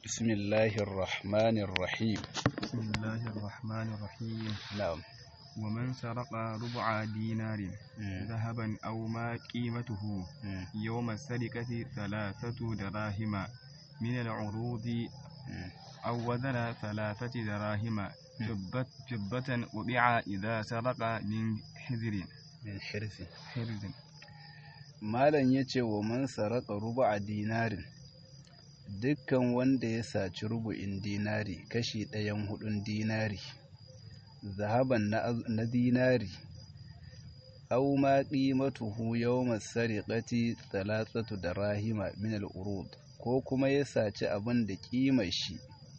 بسم الله الرحمن الرحيم بسم الله الرحمن الرحيم نعم ومن سرق ربع دينار مم. ذهبا أو ما قيمته مم. يوم السرقة ثلاثة دراهم من العروض مم. أو وزن ثلاثة دراهم فضة فضة وبيع إذا سرق من حذر من حرث حرز malam ya ce wa man saraka rubu a dinarin dukkan wanda ya saci rubu'in dinari kashi ɗayan hudun dinari zahaban na, az- na dinari aw ma qimatuhu yawma sariqati thalathatu darahima min al-urud ko kuma ya saci abin da kimar shi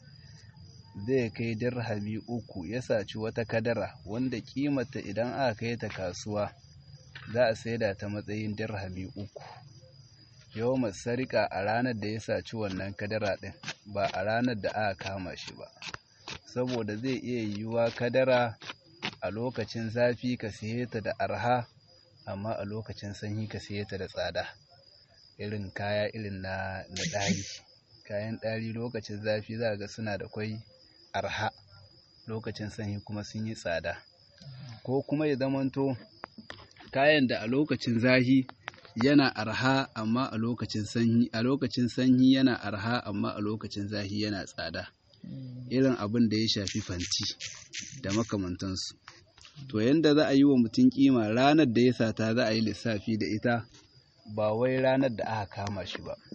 zai kai dirhami uku ya saci wata kadara wanda kimata idan aka kai ta kasuwa za a saida ta matsayin dirhami uku yau sarika a ranar da ya saci wannan kadara ɗin ba a ranar da aka kama shi ba saboda zai iya yiwuwa kadara a lokacin zafi ka siye ta da arha amma a lokacin sanyi ka siye ta da tsada irin kaya irin na na ɗari kayan ɗari lokacin zafi za ga suna da kwai arha lokacin sanyi kuma sun yi tsada ko kuma ya zamanto kayan da a lokacin zahi yana arha amma a lokacin sanyi a lokacin sanyi yana arha amma a lokacin zahi yana tsada irin abin da ya shafi fanti da makamantansu to yanda za a yi wa mutum kima ranar da ya sata za a yi lissafi da ita ba wai ranar da aka kama shi ba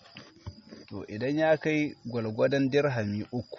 to idan ya kai gwalgwadon dirhami uku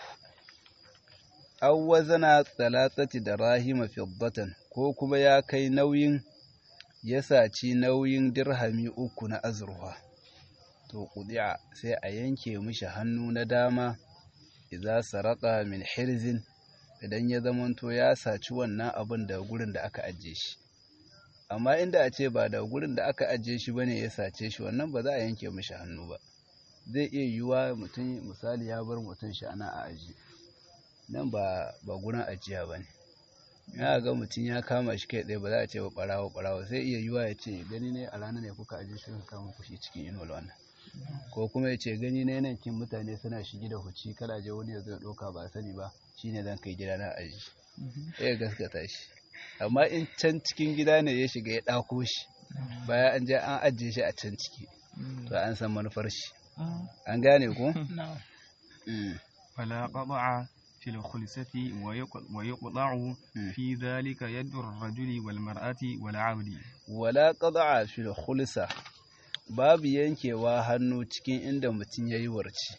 aw wazana thalathati darahima fiddatan ko kuma ya kai nauyin ya saci nauyin dirhami uku na azurfa to kudi'a sai a yanke mishi hannu na dama idza saraka min hirzin idan ya zamanto ya saci wannan abin da gurin da aka ajiye shi amma inda a ce ba da gurin da aka ajiye shi bane ya sace shi wannan ba za a yanke mishi hannu ba zai iya yiwuwa mutum misali ya bar mutum shi ana a aji nan ba ba gurin ajiya bane ya ga mutum ya kama shi kai tsaye ba za a ce ba barawo barawo sai iya yiwa ya ce gani ne a ranar ne kuka ajiye shi kuka kama kushi cikin inuwar wannan ko kuma ya ce gani ne nan kin mutane suna shigi da huci kada je wani ya zo ya ɗauka ba sani ba shine zan kai gida na aji sai ya gaskata shi amma in can cikin gida ne ya shiga ya ɗako shi bayan an je an ajiye shi a can ciki to an san manufar shi an gane ko Mm. فلا قطع في الخلسة ويق- ويقطع في ذلك يد الرجل والمرأة والعبد wala qada'a fil khulsa babu yankewa hannu cikin inda mutum yayi warci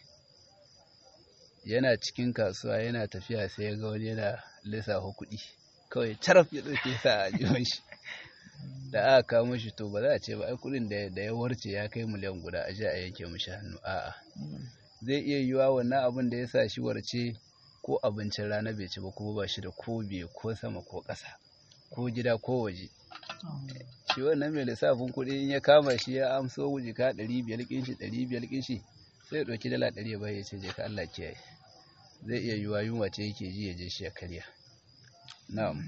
yana cikin kasuwa yana tafiya sai ya ga wani yana lissafa kuɗi kawai taraf ya ɗauke sa a jiwon shi da aka kawo mishi to ba za a ce ba ai kuɗin da da ya warce ya kai miliyan guda a je a yanke mishi hannu a'a zai iya yiwa wannan abin da ya sa shi warce ko abincin rana bai ci ba kuma ba shi da ko biye ko sama ko ƙasa ko gida ko waje shi wannan mai lissafin kuɗi in ya kama shi ya amso jika ɗari biyar ƙin shi ɗari biyar ƙin shi sai ya ɗauki dala ɗari ya bai ya ce je ka Allah kiyaye zai iya yiwa yunwa ce yake ji ya je shi ya karya na'am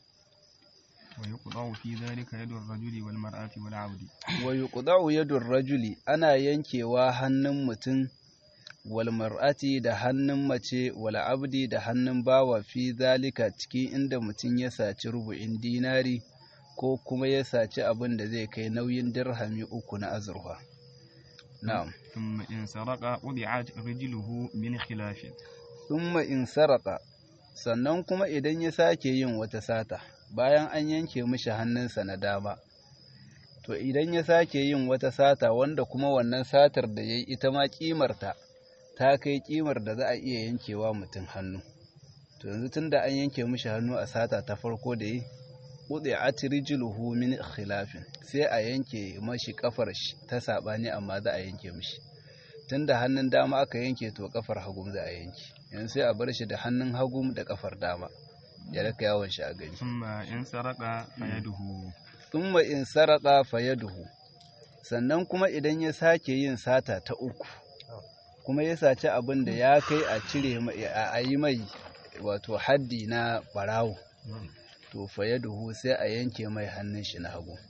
ويقطع في ذلك يد الرجل والمرأة والعبد wa yuqda'u yadur rajuli ana yankewa hannun mutum wal mar'ati da hannun mace wal abdi da hannun bawa fi zalika cikin inda mutum ya saci rubu'in dinari ko kuma ya saci abin da zai kai nauyin dirhami uku na azurfa na'am ثم إن سرق قطعت رجله من خلاف thumma in saraka sannan kuma idan ya sake yin wata sata bayan an yanke mishi hannunsa na dama to idan ya sake yin wata sata wanda kuma wannan satar da ya yi ita ma kimarta ta kai kimar da za a iya yankewa mutum hannu to yanzu tun da an yanke mishi hannu a sata ta farko da yi kuɗe a rijluhu min khilafin sai a yanke mashi kafar shi ta saɓani amma za a yanke mishi tun da hannun dama aka yanke to kafar hagu za a yanke yanzu sai a bar shi da hannun hagu da kafar dama ya raka yawon shi a gari ثم إن سرق فيده thumma in saraka fayaduhu sannan kuma idan ya sake yin sata ta uku kuma ya saci abin da ya kai a cire mai- a a yi mai wato haddi na barawo to fayaduhu sai a yanke mai hannun shi na hagu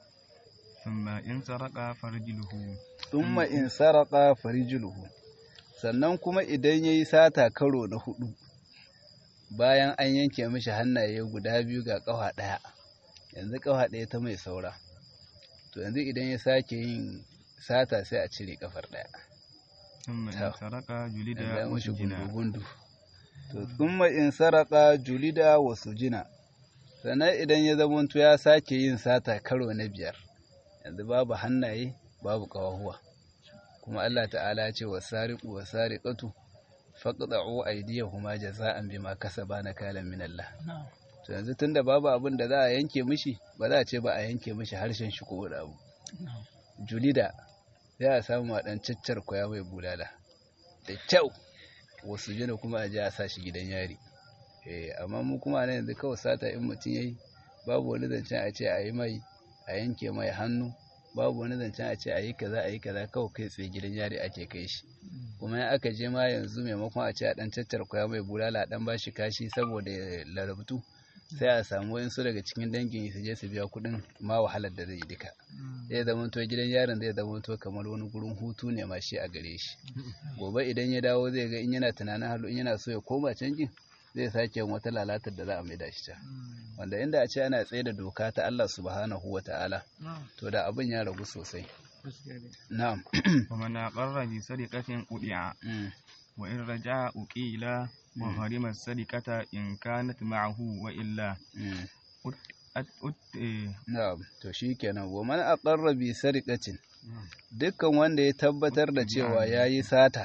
ثم إن سرق فرجله thumma in saraka farijluhu sannan kuma idan ya yi sata karo na hudu bayan an yanke mishi hannaye guda biyu ga ƙafa ɗaya yanzu ƙafa ɗaya ta mai saura to yanzu idan ya sake yin sata sai a cire ƙafar ɗaya ثم إن To. سرق جلد ya mishi وسجن gundu to thumma in saraka julida wa sujina sannan idan ya zamanto ya sake yin sata karo na biyar yanzu babu hannaye babu ƙawahuwa kuma Allah ta'ala ya ce wa sariqu wa sariqatu faqta'u aydiyahuma jaza'an bima kasaba nakalan min Allah to yanzu tunda babu abin da za a yanke mishi ba za a ce ba a yanke mishi harshen shi ko wani abu julida za a samu a ɗan caccar kwaya mai bulala da kyau wasu jina kuma a ji a sa shi gidan yari eh amma mu kuma nan yanzu kawai sata in mutum yayi babu wani zancen a ce a yi mai a yanke mai hannu babu wani zancen a ce a yi kaza a yi kaza kawai kai tsaye gidan yari ake kai shi kuma in aka je ma yanzu maimakon a ce a ɗan caccar kwaya mai bulala a ɗan ba shi kashi saboda ya larabtu sai a samu wayansu daga cikin dangin su je su biya kuɗin ma wahalar da zai yi duka zai zama to gidan yaron zai zama to kamar wani gurin hutu ne ma shi a gare shi gobe idan ya dawo zai ga in yana tunanin halu in yana so ya koma canjin zai sake yin wata lalatar da za a maida shi ta wanda inda a ce ana tsaye da doka ta Allah subhanahu wa ta'ala to da abin ya ragu sosai na'am ومن أقر بسرقة قطع Mm, وإن رجع أقيل وحرم السرقة إن كانت معه وإلا mm. أت- أت- أت- إيه، na'am to shikenan wa man aqarra bi sariqatin dukkan wanda ya tabbatar da cewa yayi sata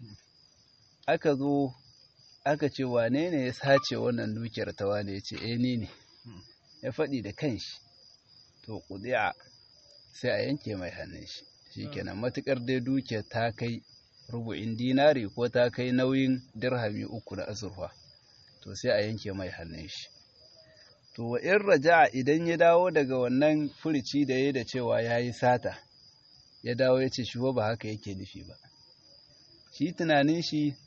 aka zo aka ce wane ne ya sace wannan dukiyar ta wane ya ce eh ni ne ya faɗi da kanshi to kudiya sai a yanke mai hannun shi shikenan matukar dai dukiyar ta kai rubu'in dinari ko ta kai nauyin dirhami uku na azurfa to sai a yanke mai hannun shi to wa in raja'a idan ya dawo daga wannan furici da ya da cewa ya yi sata ya dawo ya ce shi ba haka yake nufi ba shi tunanin shi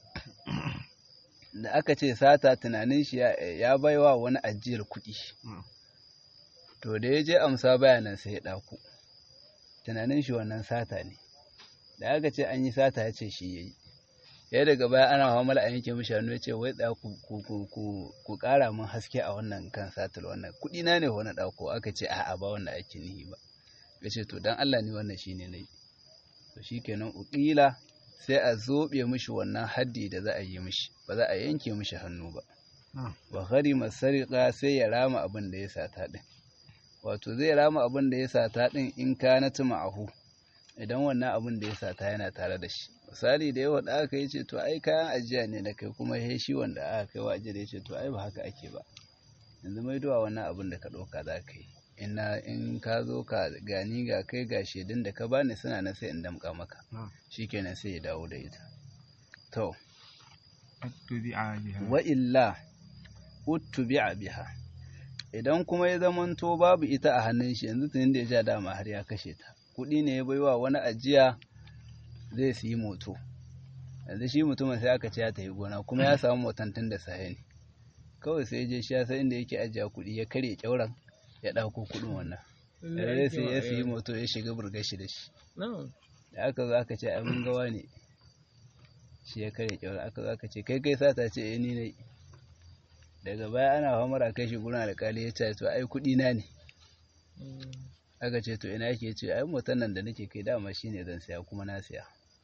da aka ce sata tunanin shi ya, ya baiwa wani ajiyar kuɗi Mm. to da ya je amsa bayanan sai ya ɗaku tunanin shi wannan sata ne da aka ce an yi sata ya ce shi ya yi ya daga baya ana hamala a yanke mishi hannu ya ce wai da ku ku ku ku ku ƙara min haske a wannan kan satar wannan kuɗi na ne wani ɗauko aka ce a'a ba wannan ake nihi ba ya ce to dan Allah ni wannan shine nayi to shikenan uqila sai a zobe mishi wannan haddi da za a yi mishi ba za a yanke mishi hannu ba Ah. wa gharima sariqa sai ya rama abin da ya sata din wato zai rama abin da ya sata din in kanat ma'ahu idan wannan abin da ya sata yana tare da shi misali da yawa da aka yi ce to ai kayan ajiya ne da kai kuma he shi wanda aka kai wa ajiya da ya ce to ai ba haka ake ba yanzu mai duwa wannan abin da ka ɗauka za ka yi ina in ka zo ka gani ga kai ga shaidun da ka bani suna na sai in damƙa maka Ah. shikenan sai ya dawo da ita to أتبع بها wa illa uttubi'a biha idan kuma ya zamanto babu ita a hannun shi yanzu tunin da ya ja dama har ya kashe ta kuɗi ne ya baiwa wani ajiya zai siyi moto yanzu shi mutumin sai aka ce ya tafi gona kuma ya samu motan tun da safe ne kawai sai ya je shi ya san inda yake ajiya kuɗi ya karya kyauran ya ɗauko kuɗin wannan ya sai ya siyi moto ya shiga burgar shi da shi da aka zo aka ce ai mun gawa ne shi ya karya kyauran aka zo aka ce kai kai sata ce eh ni ne daga baya ana hamara kai shi gurin alƙali ya ce to ai kuɗi na ne aka ce to ina yake ce ai motan nan da nake kai dama shine zan saya kuma na saya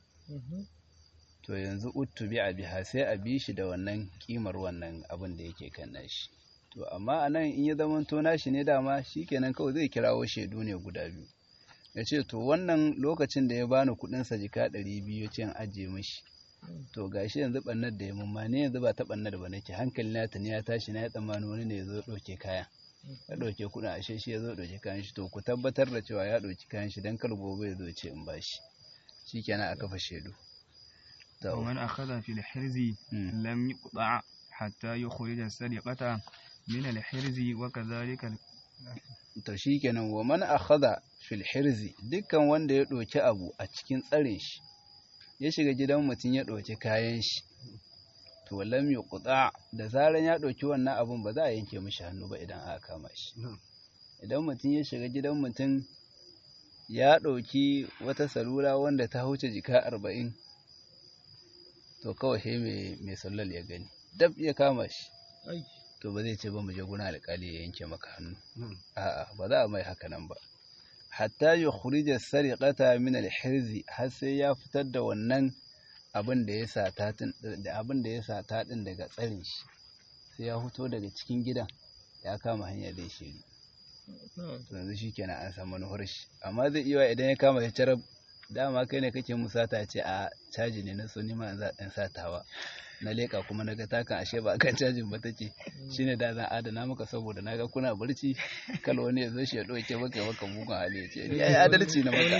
to yanzu uttu bi biha sai a bi shi da wannan kimar wannan abin da yake kan nashi to amma anan in ya zama to nashi ne dama shikenan kawai zai kirawo shaidu ne guda biyu ya ce to wannan lokacin da ya bani kuɗin sa jika ɗari biyu ya ce in ajiye mishi to gashi yanzu ɓannar da ya mumma ne yanzu ba ta ɓannar ba nake hankali na tuni ya tashi na ya tsammani wani ne ya zo ɗauke kayan ya ɗauke kuɗin ashe shi ya zo ɗauke kayan shi to ku tabbatar da cewa ya ɗauki kayan shi don kar gobe ya zo ce in bashi shikenan a kafa shaidu to ومن أخذ في الحرز mm. لم يقطع حتى يخرج السرقة من الحرز وكذلك ال- to shikenan wa man akhadha fil hirzi dukkan wanda ya ɗauki abu a cikin tsarin shi ya shiga gidan mutum ya ɗauki kayan shi to lam yuqta da zaran ya ɗauki wannan abun ba za a yanke mishi hannu ba idan aka kama shi idan mutum ya shiga gidan mutum ya ɗauki wata salula wanda ta huce jika arba'in to kawai he mai sallal ya gani dab ya kama shi to ba zai ce ba mu je guna alƙali ya yanke maka hannu a'a ba za a mai haka nan ba hatta ya khurija sariqata min al-hirzi har sai ya fitar da wannan abin da ya sata da abin da ya sata din daga tsarin shi sai ya fito daga cikin gidan ya kama hanya da shiri to yanzu shikenan an samu manufar shi amma zai iya idan ya kama ya carab dama kai ne kake musata ce a caji ne na so ni ma za ɗan satawa na leƙa kuma na ga takan ashe ba kan cajin ba take shine da zan adana maka saboda na ga kuna barci kal wani ya zo shi ya ɗauke maka maka mugun hali ya ce ni ai adalci na maka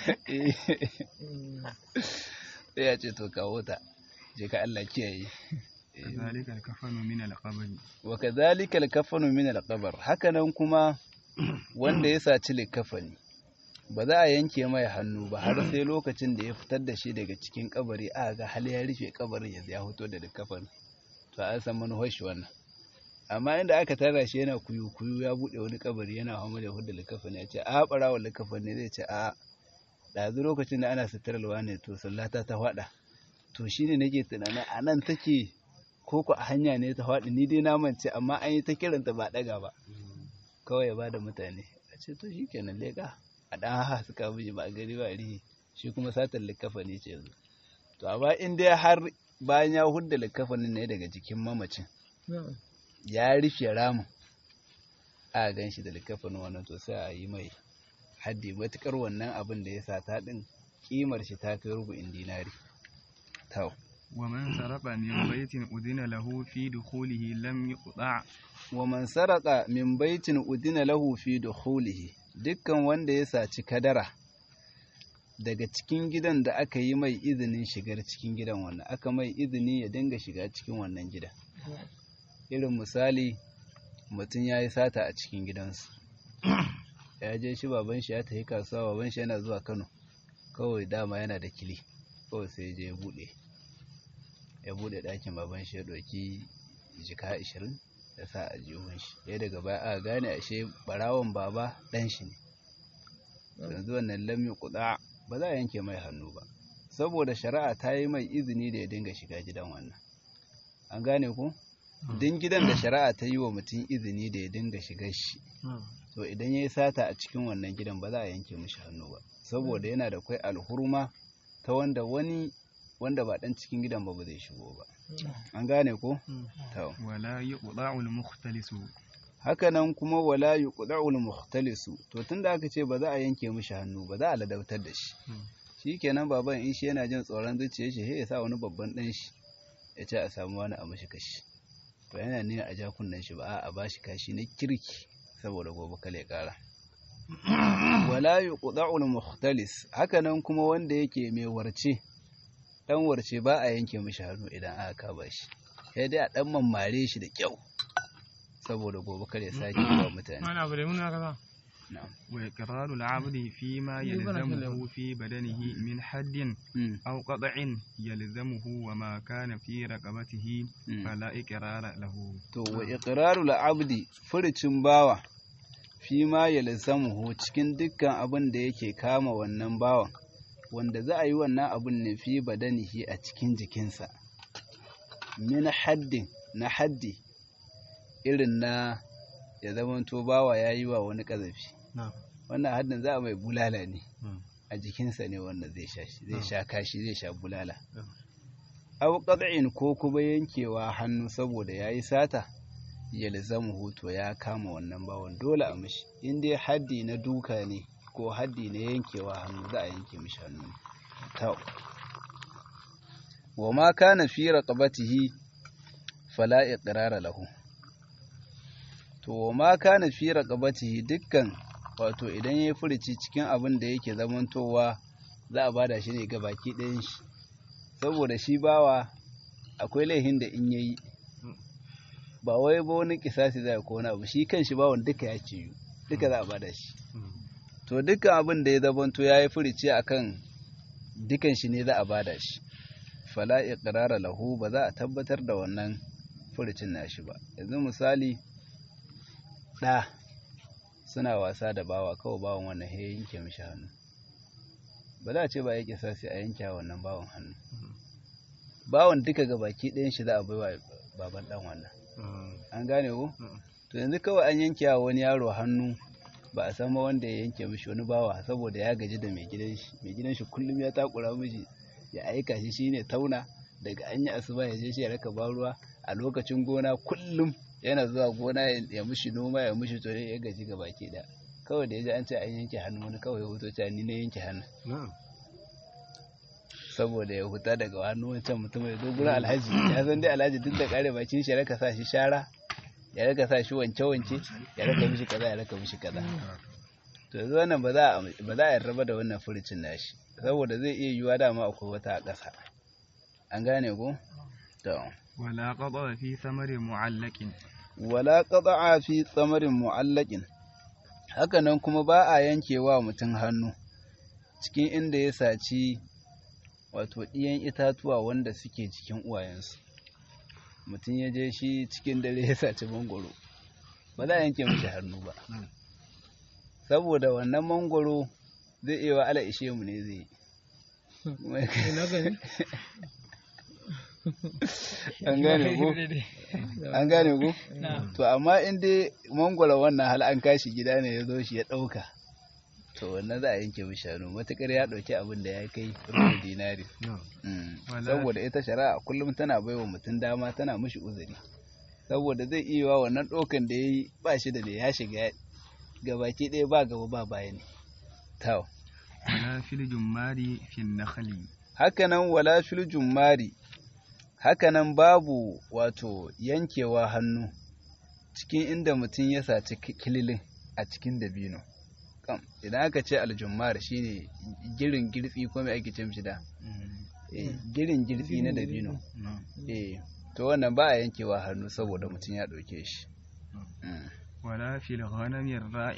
sai ya ce to kawo ta je ka Allah kiyaye كذلك الكفن من القبر wa kadhalika al-kafanu min al-qabr hakanan kuma wanda ya saci likafani ba za a yanke mai hannu ba har sai lokacin da ya fitar da shi daga cikin kabari a ga hal ya rufe kabarin ya ya fito da likafani to an san manuwar shi wannan amma inda aka tara shi yana kuyu kuyu ya bude wani kabari yana hamu da hudu likafani ya ce a barawa likafani zai ce a ɗazu lokacin da ana suturalwa ne to sallata ta faɗa to shine nake tunanin a nan take ko ku a hanya ne ta faɗi ni dai na mance amma an yi ta kiranta ba ɗaga ba kawai ya ba da mutane a ce to shi kenan leƙa a ɗan haha suka miji ba a gari ba rihi shi kuma satar likafa ne ce yanzu to amma in dai har bayan ya hudda likafanin ne daga jikin mamacin ya rufe ramin a gan shi da likafanin wannan to sai a yi mai haddi matukar wannan abin da ya sata ɗin kimar shi ta kai rubu'in dinari tau ومن سرق من بيت أذن له في دخوله لم يقطع wa man saraka min baitin udina lahu fi dukhulihi dukkan wanda ya saci kadara daga cikin gidan da aka yi mai izinin shigar cikin gidan wannan aka mai izini ya dinga shiga cikin wannan gidan irin misali mutum ya yi sata a cikin gidansu ya je shi baban shi ya tafi kasuwa baban shi yana zuwa kano kawai dama yana da kili kawai sai je ya bude ya bude ɗakin baban shi ya ɗauki jika ashirin ya sa a jihun shi ya daga baya aka gane ashe barawon baba ɗan shi ne yanzu wannan lamyi kuɗa ba za a yanke mai hannu ba saboda shari'a ta yi mai izini da ya dinga shiga gidan wannan an gane ku din gidan da shari'a ta yi wa mutum izini da ya dinga shiga shi to idan ya yi sata a cikin wannan gidan ba za a yanke mishi hannu ba saboda yana da kwai alhurma ta wanda wani wanda ba dan cikin gidan ba ba zai shigo ba an gane ko to ولا يقطع المختلس hakanan kuma wala yuqda'ul mukhtalisu to tunda aka ce ba za a yanke mishi hannu ba za a ladautar da shi shikenan baban in shi yana jin tsoron zuciyar shi sai ya sa wani babban dan shi ya ce a samu wani a mishi kashi to yana ne a ja kunnen shi ba a bashi kashi na kirki saboda gobe kale kara wala yuqda'ul mukhtalis hakanan kuma wanda yake mai warce dan warce ba a yanke mishi hannu idan aka kaba shi sai dai a dan mammare shi da kyau saboda gobe kar ya sake yi wa mutane Mana abu da muna kaza. na'am وإقرار العبد فيما يلزمه في بدنه من حد Mm, أو قطع يلزمه وما كان في رقبته mm. فلا إقرار له to wa iqrarul abdi furicin bawa fi ma yalzamuhu cikin dukkan abin da yake kama wannan bawan wanda za a yi wannan abin ne fi badanihi a cikin jikinsa min haddin na haddi irin na ya zamanto bawa ya yi wa wani ƙazafi wannan haddin za a mai bulala ne a jikinsa ne wanda zai sha shi zai sha kashi zai sha bulala aw qad'in ko kuma yankewa hannu saboda yayi sata yalzamu huto ya kama wannan bawon dole a mishi in dai haddi na duka ne ko haddi na yankewa hannu za a yanke mishi hannu to wa ma kana fi raqabatihi fala iqrara lahu to wa ma kana fi raqabatihi dukkan wato idan yayi furici cikin abin da yake zamantowa za a bada shi ne ga baki ɗayan shi saboda shi bawa akwai laihin da in yayi ba wai ba wani kisasi za ko wani abu shi kan shi bawan duka ya ciyu duka za a bada shi to dukkan abin da ya zamanto ya yi furici akan dukan shi ne za a bada shi fala iqrara lahu ba za a tabbatar da wannan furicin nashi ba yanzu misali ɗa suna wasa da bawa kawai bawan wannan ya yanke mishi hannu ba za a ce ba ya kisasi a yanke wannan bawan hannu bawan duka ga baki ɗayan shi za a baiwa baban ɗan wannan an gane ko to yanzu kawai an yanke wa wani yaro hannu ba a san ma wanda ya yanke mishi wani bawa saboda ya gaji da mai gidan shi mai gidan shi kullum ya takura mishi ya aika shi shine tauna daga an yi asuba ya je shi ya raka ruwa a lokacin gona kullum yana zuwa gona ya mishi noma ya mishi to ya gaji ga baki da kawai da ya ji an ce an yanke hannu wani kawai ya huto cewa ni na yanke hannu saboda ya huta daga hannu wancan mutum ya zo gurin alhaji ya san dai alhaji duk da kare bakin shi ya raka sa shi shara ya raka sa shi wanke-wanke ya raka mishi kaza ya raka mishi kaza to yanzu wannan ba za a yarda da wannan furucin nashi saboda zai iya yiwuwa dama akwai wata a ƙasa an gane ko to wala qada fi samarin mu'allaqin wala qada fi samarin mu'allaqin haka nan kuma ba a yankewa mutum hannu cikin inda ya saci wato ɗiyan itatuwa wanda suke cikin uwayensu mutum ya je shi cikin dare ya saci mangoro ba za a yanke mashi hannu ba saboda wannan mangoro zai iya wa ala ishe mu ne zai an gane ko an gane ko to amma in dai mangoro wannan hal an kashi gida ne ya zo shi ya ɗauka to wannan za a yanke mishi hannu matukar ya ɗauki abin da ya kai rubin dinari saboda ita shari'a kullum tana baiwa mutum dama tana mishi uzuri saboda zai iya wa wannan ɗaukan da ya yi ba shi da ya shiga gabaki ɗaya ba gaba ba baya ne taw wala fil jummari fil nakhli hakanan wala fil jummari hakanan babu wato yankewa hannu cikin inda mutum ya saci kililin a cikin dabino kam idan aka ce aljummar shine girin girtsi ko mai ake ce mishi da girin girtsi na dabino eh to wannan ba a yankewa hannu saboda mutum ya ɗauke shi ولا في الغنم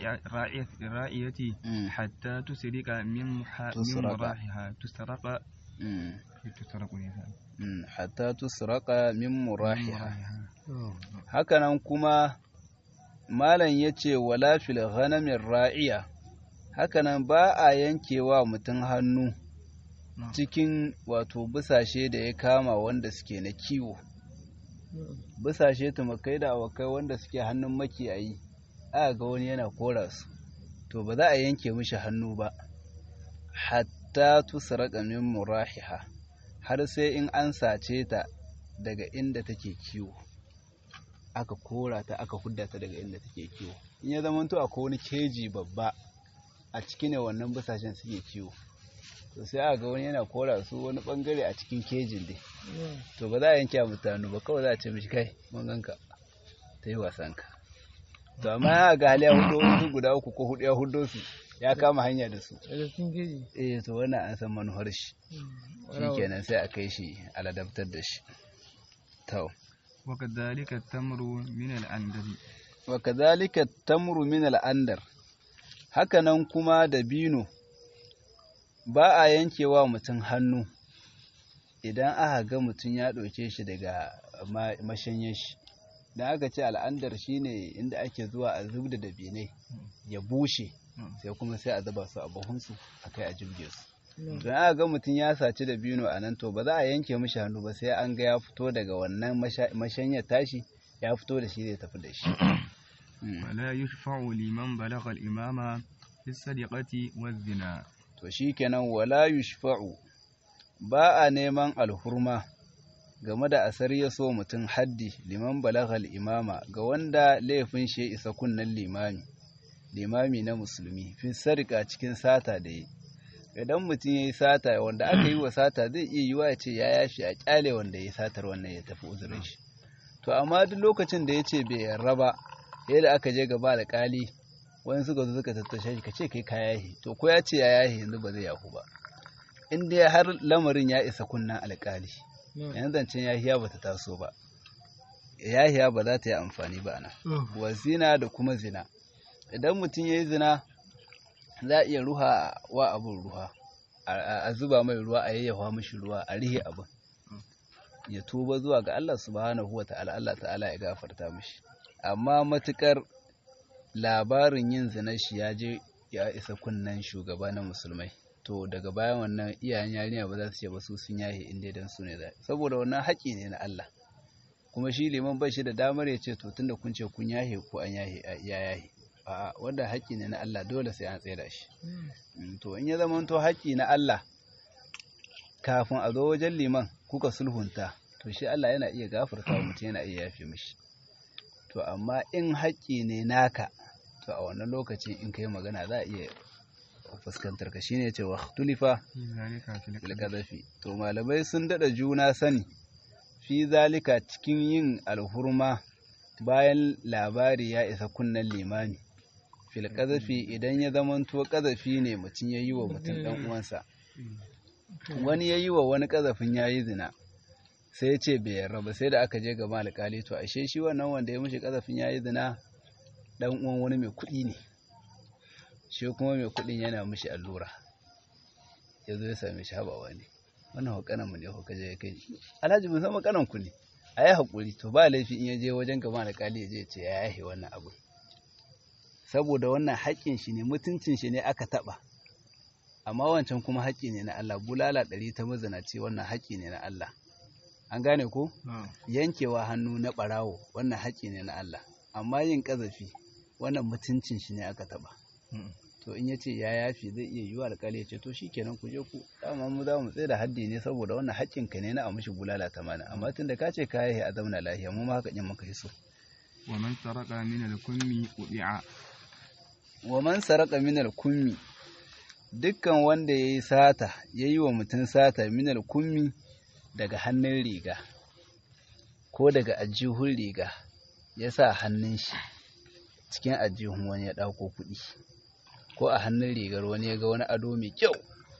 الرائية حتى تسرق من من مراحها تسرق تسرق حتى تسرق من مراحها hakanan kuma malam ya ce wala fil ghanamin ra'iya hakanan ba a yankewa mutum hannu cikin wato busashe da ya kama wanda suke na kiwo busashe tumakai da awakai wanda suke hannun makiyayi aka ga wani yana kora su to ba za a yanke mishi hannu ba hatta tusraka min murahiha har sai in an sace ta daga inda take kiwo aka kora ta aka hudda ta daga inda take kiwo in ya zama to akwai wani keji babba a ciki ne wannan busashen suke kiwo to sai aka ga wani yana kora su wani bangare a cikin kejin dai to ba za a yanke mutane ba kawai za a ce mishi kai mun ganka ta yi wasan ka to amma ya ga hali ya hudo wasu guda uku ko hudu ya hudo su ya kama hanya da su eh to wannan an san manuhar shi shikenan sai a kai shi aladabtar da shi to وكذلك التمر من الأندر وكذلك التمر من الأندر hakanan kuma dabino ba a yankewa mutum hannu idan aka ga mutum ya ɗauke shi daga mashanyen shi da aka ce al'andar shine inda ake zuwa a zub da dabinai ya bushe sai kuma sai a zuba su a buhunsu a kai a jirge su don aka ga mutum ya saci dabino a nan to ba za a yanke mishi hannu ba sai an ga ya fito daga wannan mashanyar tashi ya fito da shi zai tafi da shi ولا يشفع لمن بلغ الإمام في السرقة والزنا to shikenan wala yushfa'u ba a neman alhurma game da asar ya so mutum haddi liman balaghal imama ga wanda laifin shi isa kunnan limami limami na musulmi fi sarika cikin sata da yi idan mutum ya yi sata wanda aka yi wa sata zai iya yiwa ya ce ya yashi a kyale wanda ya yi satar wannan ya tafi uzurin shi to amma duk lokacin da ya ce bai yarda ba yadda aka je gaba da kali wani suka zo suka tattashe shi ka ce kai ka yahi to ko ya ce ya yahi yanzu ba zai yahu ba in dai har lamarin ya isa kunnan alkali yanzu zancen yahiya ba ta taso ba yahiya ba za ta yi amfani ba nan wa zina da kuma zina idan mutum ya yi zina za a iya ruha wa abin ruwa a zuba mai ruwa a yayyafa mashi ruwa a rihe abin ya tuba zuwa ga Allah subhanahu wa ta'ala Allah ta'ala ya gafarta mashi amma matukar labarin yin zina shi ya je ya isa kunnan shugaba na musulmai to daga bayan wannan iyayen yarinya ba za su ce ba su sun yahe in dai dan su ne da saboda wannan haƙi ne na Allah kuma shi liman ba shi da damar ya ce to tunda kun ce kun yahe ko an yahe ya yahe a wanda haƙi ne na Allah dole sai an tsaya shi to in ya zama to haƙi na Allah kafin a zo wajen liman kuka sulhunta to shi Allah yana iya gafarta wa mutum yana iya yafe mishi to amma in haƙƙi ne naka to a wannan lokacin in kai magana za a iya fuskantar ka shine cewa tulifa fil qadhafi to malamai sun dada juna sani fi zalika cikin yin alhurma bayan labari ya isa kunnen limami fil qadhafi idan ya zamanto qadhafi ne mutum yayi wa mutum dan uwansa wani yayi wa wani qadhafin yayi zina sai ya ce bai yarda ba sai da aka je gaba alƙali to ashe shi wannan wanda ya mishi ƙazafin ya yi zina ɗan uwan wani mai kuɗi ne shi kuma mai kuɗin yana mishi allura ya zo ya same shi haba wani wannan hukanan mu ne ko kaje ya kai alhaji mun san makanan ku ne a yi haƙuri to ba laifi in ya je wajen gaba alƙali ya je ce ya yahe wannan abu saboda wannan haƙƙin shi ne mutuncin shi ne aka taɓa amma wancan kuma haƙƙi ne na Allah bulala ɗari ta mazanaci wannan haƙƙi ne na Allah an gane ko yankewa hannu na ɓarawo wannan haƙƙi ne na Allah amma yin ƙazafi wannan mutuncin shi ne aka taɓa to in ya ce ya yafi zai iya yiwa alƙali ya ce to shikenan ku je ku dama mu za mu tsaye da haddi ne saboda wannan haƙƙin ka ne na a mishi bulala ta mana amma tunda ka ce ka yi a zauna lafiya mu ma haka yin muka yi so wa man saraka min al-kummi udi'a wa man saraka min al-kummi dukkan wanda yayi sata yayi wa mutum sata min al-kummi daga hannun riga ko daga ajihun riga ya sa hannun shi cikin ajihun wani ya ɗauko kuɗi ko a hannun rigar wani ya ga wani ado mai kyau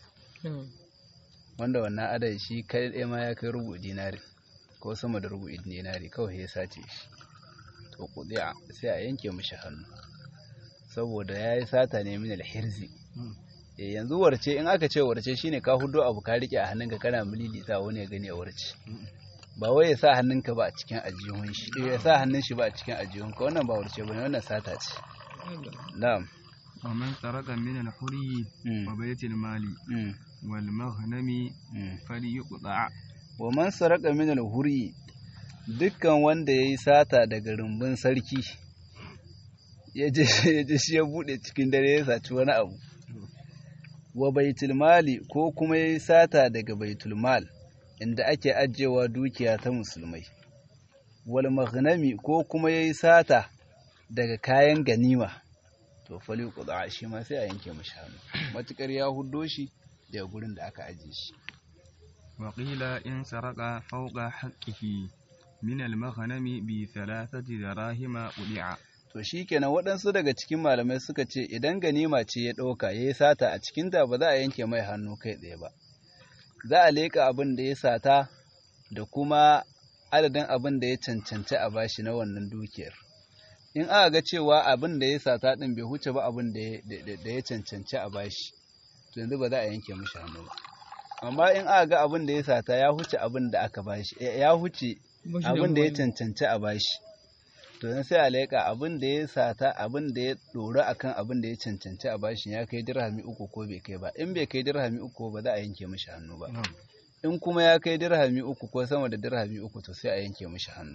wanda wannan adon shi kai ɗaya ma ya kai rubu dinari ko sama da rubu dinari kawai ya sace shi to kuɗi sai a yanke mishi hannu saboda ya yi sata ne min alhirzi yanzu warce in aka ce warce shine ka hudo abu ka rike a hannunka kana mililita wani ya gani a warce ba wai ya sa hannunka ba a cikin ajihun shi ya sa hannun shi ba a cikin ajihun ka wannan ba warce bane wannan sata ce na'am wa man saraka min al-huri wa bayt al-mali wal maghnami falyuqta wa man saraka min al-huri dukkan wanda yayi sata daga rumbun sarki ya je shi ya bude cikin dare ya saci wani abu wa baitul mali ko kuma yayi sata daga baitul mal inda ake ajiyewa dukiya ta musulmai wal maghnami ko kuma yayi sata daga kayan ganima to fali qada shi ma sai a yanke mashi hannu matukar ya huddo shi daga gurin da aka ajiye shi wa qila in saraka fawqa haqqihi min al maghnami bi thalathati darahima udi'a to shi kenan waɗansu daga cikin malamai suka ce idan ganima ce ya ɗauka ya yi sata a cikinta ba za a yanke mai hannu kai tsaye ba za a leƙa abin da ya sata da kuma adadin abin da ya cancanci a bashi na wannan dukiyar in aka ga cewa abin da ya sata ɗin bai huce ba abin da ya cancanci a bashi to yanzu ba za a yanke mishi hannu ba amma in aka ga abin da ya sata ya huce abin da aka bashi ya huce abin da ya cancanci a bashi to dan sai a leƙa abin da ya sata abin da ya ɗora akan abin da ya cancanci a bashi ya kai dirhami uku ko bai kai ba in bai kai dirhami uku ba za a yanke mishi hannu ba in kuma ya kai dirhami uku ko sama da dirhami uku to sai a yanke mishi hannu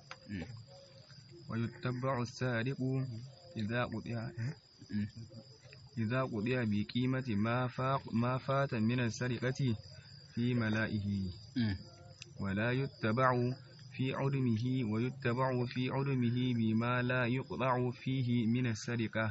wa yuttabba'u as-sariqu idza qudiya idza qudiya bi qimati ma fa ma fata min as-sariqati fi mala'ihi wa la yuttaba'u في عدمه ويتبع في عدمه بما لا يقطع فيه من السرقة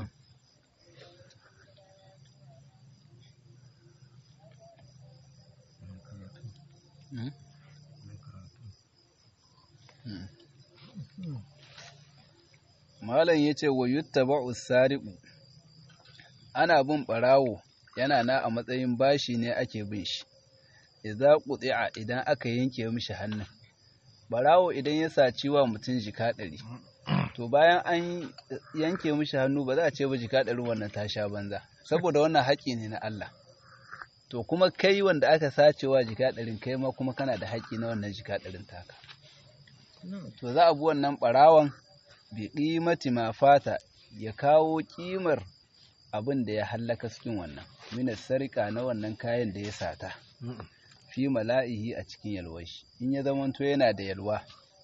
Malam ya ce wa yuttaba'u sariqu ana bin ɓarawo yana na a matsayin bashi ne ake bin shi idza quti'a idan aka yanke mishi hannun barawo idan ya saci wa mutum jika ɗari to bayan an yanke mishi hannu ba za a ce ba jika ɗari wannan ta sha banza saboda wannan haƙƙi ne na Allah to kuma kai wanda aka sace wa jika ɗarin kai ma kuma kana da haƙƙi na wannan jika ɗarin taka to za a bi wannan ɓarawon bi ƙimati ma fata ya kawo ƙimar abin da ya hallaka cikin wannan minas sarika na wannan kayan da ya sata fi mala'ihi a cikin yalwar shi in ya zamanto yana da yalwa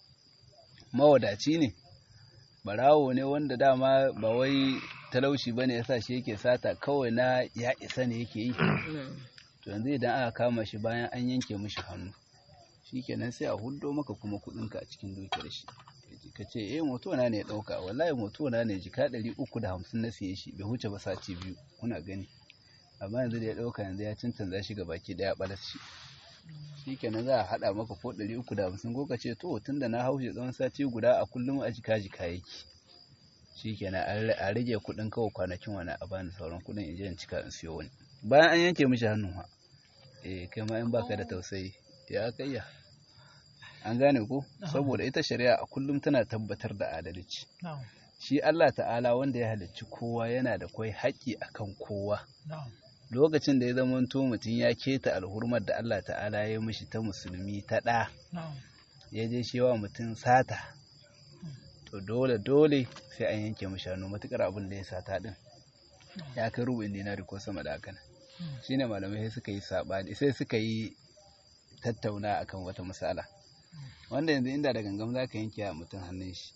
mawadaci ne barawo ne wanda dama ba wai talauci bane yasa shi yake sata kawai na ya isa ne yake yi to yanzu idan aka kama shi bayan an yanke mishi hannu shikenan sai a huddo maka kuma kudinka a cikin dukiyar shi ka ce eh moto na ne ya dauka wallahi moto na ne jika 350 na siye shi bai huce ba sati biyu kuna gani amma yanzu da ya dauka yanzu ya cancanza shi ga baki daya balas shi shikenan za a hada maka ko 350 ko ka ce to tunda na haushe tsawon sati guda a kullum a jika jika yake shikenan a rage kudin kawai kwanakin wani a bani sauran kudin in je in cika in siyo wani bayan an yanke mishi hannun ha eh kai ma in baka da tausayi ya kayya an gane ko saboda ita shari'a a kullum tana tabbatar da adalci shi Allah ta'ala wanda ya halicci kowa yana da kwai haƙƙi akan kowa lokacin da ya zama mutum ya keta alhurmar da Allah ta'ala ya mishi ta musulmi ta ɗa ya je shi wa mutum sata to dole dole sai an yanke mishi hannu matukar abin da ya sata din ya kai rubin dinari ko sama da haka shine malamai sai suka yi sabani sai suka yi tattauna akan wata matsala wanda yanzu inda da gangam za ka yanke a mutum hannun shi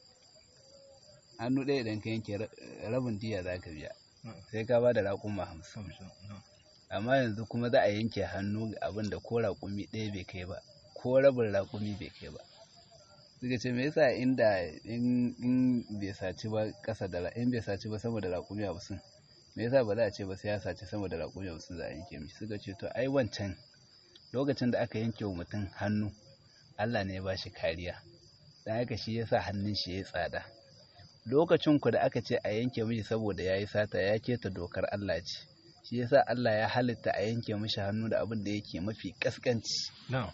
hannu ɗaya idan ka yanke rabin diya za ka biya sai ka ba da raƙuma hamsin amma yanzu kuma za a yanke hannu ga abin da ko raƙumi ɗaya bai kai ba ko rabin raƙumi bai kai ba suka ce me yasa inda in bai saci ba ƙasa da in bai saci ba sama da raƙumi hamsin me yasa ba za a ce ba sai ya saci sama da raƙumi hamsin za a yanke mishi suka ce to ai wancan lokacin da aka yanke wa mutum hannu Allah ne ya ba shi kariya don haka shi yasa hannun shi ya tsada lokacin ku da aka ce a yanke mishi saboda ya yi sata ya keta dokar Allah ce shi yasa Allah ya halitta a yanke mishi hannu da abin da yake mafi kaskanci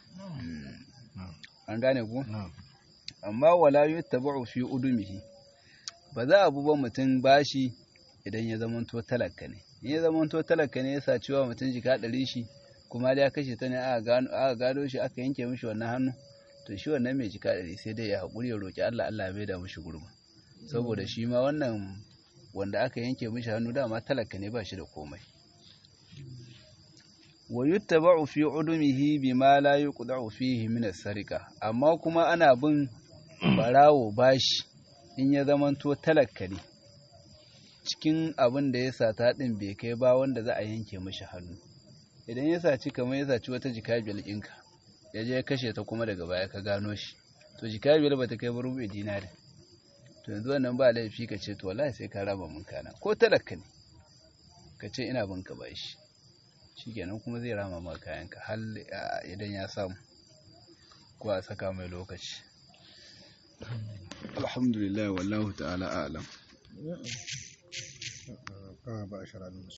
an gane ku amma wala yuttaba'u fi udumihi ba za a ba mutum bashi idan ya zamanto talaka ne in ya zamanto talaka ne ya saci wa mutum jika ɗari shi kuma da ya kashe ta ne aka gado shi aka yanke mishi wannan hannu to shi wannan mai jika ɗari sai dai ya haƙuri ya roƙi Allah Allah bai da mishi gurma saboda shi ma wannan wanda aka yanke mishi hannu dama talaka ne ba shi da komai wa yuttaba'u fi udumihi bima la yuqda'u fihi min as-sariqa amma kuma ana bin barawo bashi in ya zamanto talaka ne cikin abin da ya sata din bai kai ba wanda za a yanke mishi hannu idan ya saci kamar ya saci wata jika biyar ɗinka ya je ya kashe ta kuma daga baya ka gano shi to jika biyar ba ta kai ba rubuce dinari to yanzu wannan ba laifi ka ce to wallahi sai ka raba mun kana ko talaka ne ka ce ina bin ka bashi shikenan kuma zai rama ma kayanka har idan ya samu ko a saka mai lokaci alhamdulillah wallahu ta'ala a'lam ba a